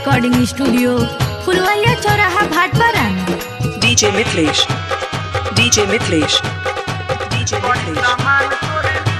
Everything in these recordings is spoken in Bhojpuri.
रिकॉर्डिंग स्टूडियो फुलवैया चौराहा Bhatpara DJ Mitlesh. DJ Mitlesh. DJ Mitlesh.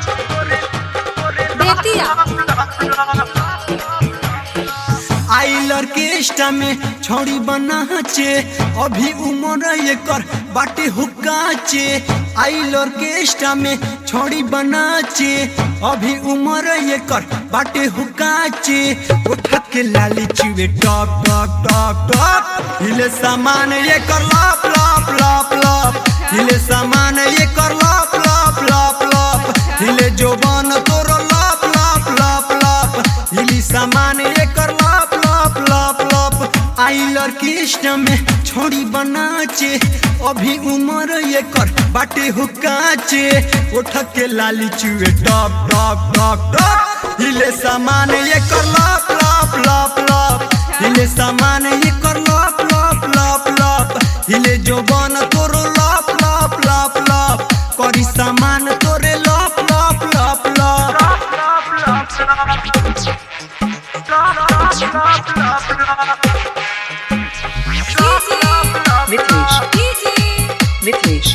आई ऑर्केस्ट्रा में छौड़ी बनाचे अभी उम्र एकर बाटे हुक्काचे आई ऑर्केस्ट्रा में छौड़ी बनाचे अभी उम्र एकर बाटे हुक्काचे उठ के लाली चुवे टॉप टॉप टॉप टॉप हिले सामान एकर लॉप लॉप लॉप लॉप हिले सामान एकर लॉप लॉप लॉप लॉप हिले जोबान तोरो लॉप लॉप लॉप लॉप हिली सामान एकर लॉप लॉप लॉप लॉप आई ऑर्केस्ट्रा में छोड़ी बनाचे अभी उम्र एकर बाटे हुक्काचे उठ के लाली चुए टॉप टॉप टॉप टॉप हिले सामान एकर लॉप लॉप लॉप लॉप हिले सामान एकर लॉप लॉप लॉप लॉप हिले जोबान तोरो लॉप लॉप लॉप लॉप करी सामान तोरे लॉप लॉप लॉप लॉप Mitlesh. Mitlesh.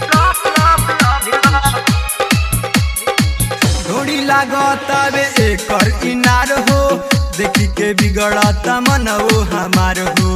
ढोड़ी लागतावे एकर इनार हो देखी के बिगड़ता मनवो हमार हो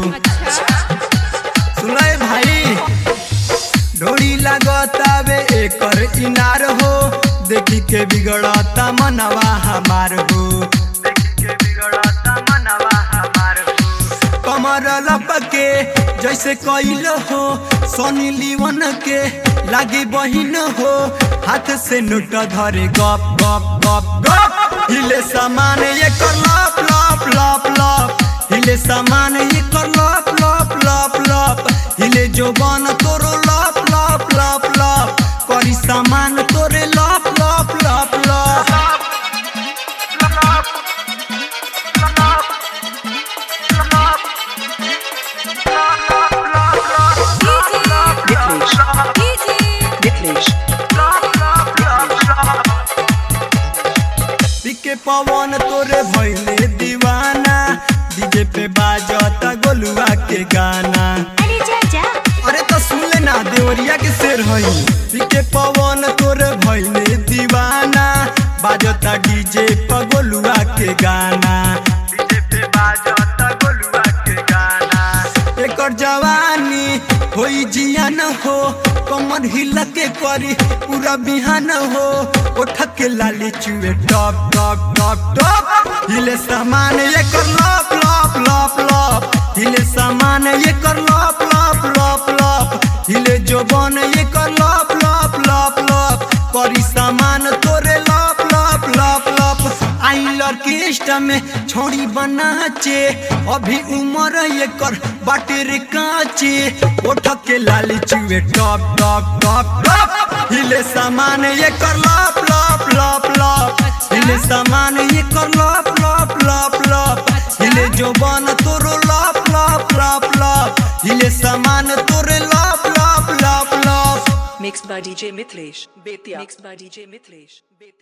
सुनाए भाई ढोड़ी लागतावे एकर इनार हो देखी के बिगड़ता मनवा हमार हो देखी के बिगड़ता मनवा हमार हो कमर लपके जैसे कैल हो सोनी लीवन के लागे बहिन हो हाथ से नोट धरे गप गप गप गप हिले सामान ये कर लप लप लप लप हिले सामान ये कर लप लप लप लप हिले जोबान तोरो लप लप लप लप करी सामान तोरे लप लप लप लप Mitlesh. Mitlesh. पिके पवन तोरे भैले दीवाना डीजे पे बाजता गोलुआ के गाना अरे चाचा अरे तो सुन ले ना देवरिया के शेर हई पिके पवन तोरे भैले दीवाना बाजता डीजे पे गोलुआ के गाना डीजे पे बाजता गोलुआ के गाना एकर जवानी होई जियान हो कमर हिला के करी पूरा बिहान हो उठ के लाली चुए टॉप टॉप टॉप टॉप हिले सामान एकर लॉप लॉप लॉप लॉप हिले सामान एकर लॉप लॉप लॉप लॉप हिले जोबन एकर लॉप लॉप लॉप लॉप करी सामान तोरे लॉप लॉप लॉप लॉप आई ऑर्केस्ट्रा में छोड़ी बनाचे अभी उम्र एकर बाटे रे काचे उठ के लाली चुए टॉप टॉप टॉप टॉप हिले सामान एकर लॉप लॉप लॉप लॉप हिले सामान एकर लॉप लॉप लॉप लॉप हिले जोबान तोरो लॉप लॉप लॉप लॉप हिले सामान तोरे लॉप लॉप लॉप लॉप Mixed by DJ Mitlesh. Betia. Mixed by DJ Mitlesh. Betia.